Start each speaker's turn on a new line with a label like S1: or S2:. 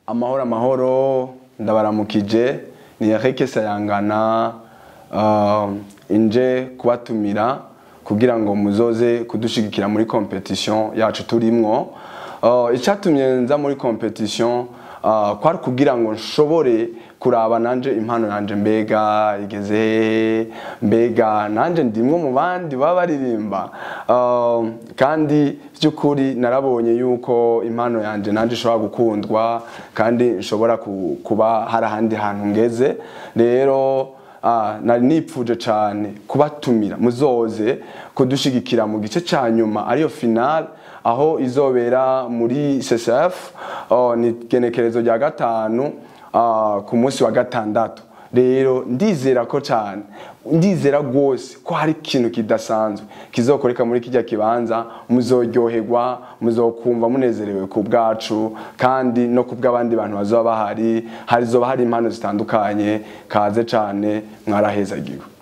S1: amahoro amahoro ndabaramukije ni Eric Sayangana uh, inje kubatumira kugira ngo muzoze kudushigikira muri competition yacu turimwo uh, icatumye nza muri competition uh, kwari kugira ngo nshobore kuraba nanje impano yanje mbega igeze hehe mbega nanje ndimwe mu bandi baba baririmba uh, kandi by'ukuri narabonye yuko impano yanje nanje ishobora gukundwa kandi nshobora ku- kuba hari ahandi hantu ngeze rero Ah, nari nipfuje cyane kubatumira muzoze kudushigikira mu gice cya nyuma ariyo final aho izobera muri CCF oh, ni genekerezo rya gatanu ah, ku munsi wa gatandatu rero ndizera ko cyane ndizera rwose ko hari ikintu kidasanzwe kizokoreka muri kijya kibanza muzoryoherwa muzokumva munezerewe ku bwacu kandi no ku bw'abandi bantu bazoba bahari harizoba hari impano zitandukanye kaze cyane mwarahezagiwe